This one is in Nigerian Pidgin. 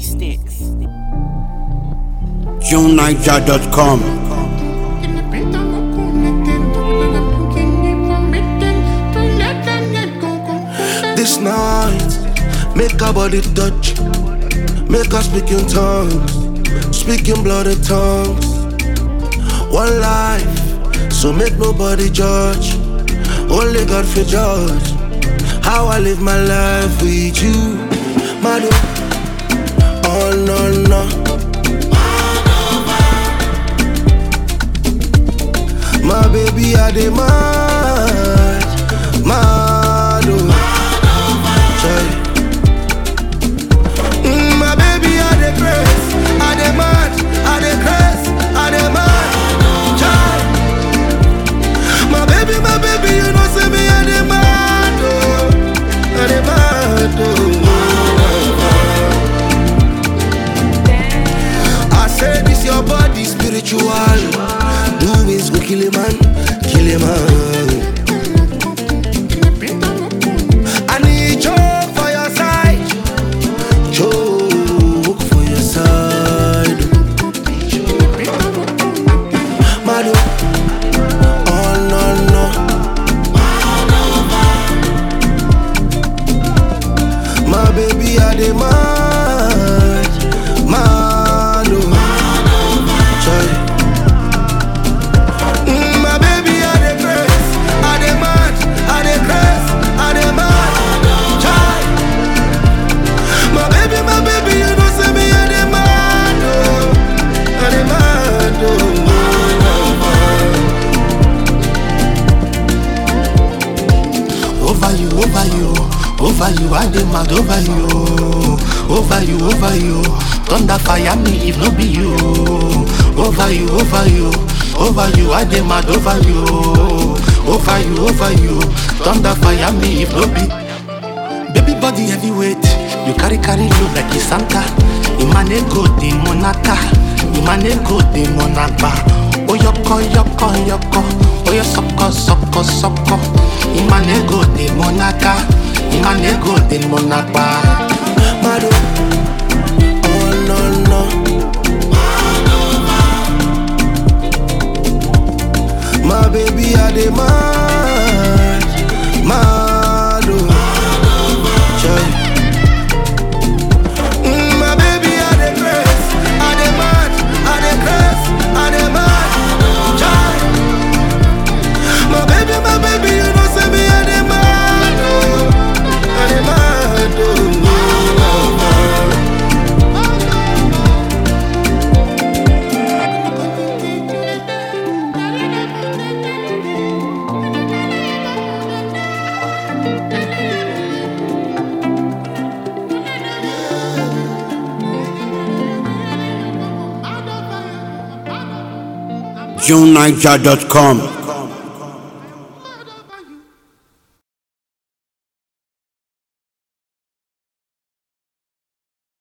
sticks. JuneNiger.com. This night, make our body touch, make us speak in tongues, speak in blooded tongues. One life, so make nobody judge, only God for judge. How I live my life with you, Madu. Oh no no. My baby, I demand, mad, oh. Sorry. Mm, my baby, I dey craze, I dey mad, I dey craze, I dey mad, child. My baby, my baby, you know say me I dey mad, oh, I dey mad, oh. I say this your body spiritual, doings go kill a man, kill a man. I need joke for your side. Joke for your side. Madu. Oh no no. My baby I demand. Madu. Sorry. Mm, my baby I dey craze. I demand. I dey craze. I demand. Child. My baby, my baby, you know say me I demand, oh, I demand, oh. Over you, over you, over you, I demand over you, over you, over you. Thunder fire me if no be you. Over you, over you, over you, I demand over you, over you, over you. Thunder fire me if no be. Baby body heavyweight, you carry carry load like a Santa. Imane go the monaka, Imane go the monaba. Oyoko yoko yoko, oyo soko soko soko. Imane go the monaka, Imane go the monaba. Mado, oh no no. My baby, I demand, mad, oh. Sorry. Mm, my baby, I dey craze, I dey mad, I dey craze, I dey mad, child. My baby, my baby, you know say me I dey mad, oh, I dey mad, oh. JuneNiger.com.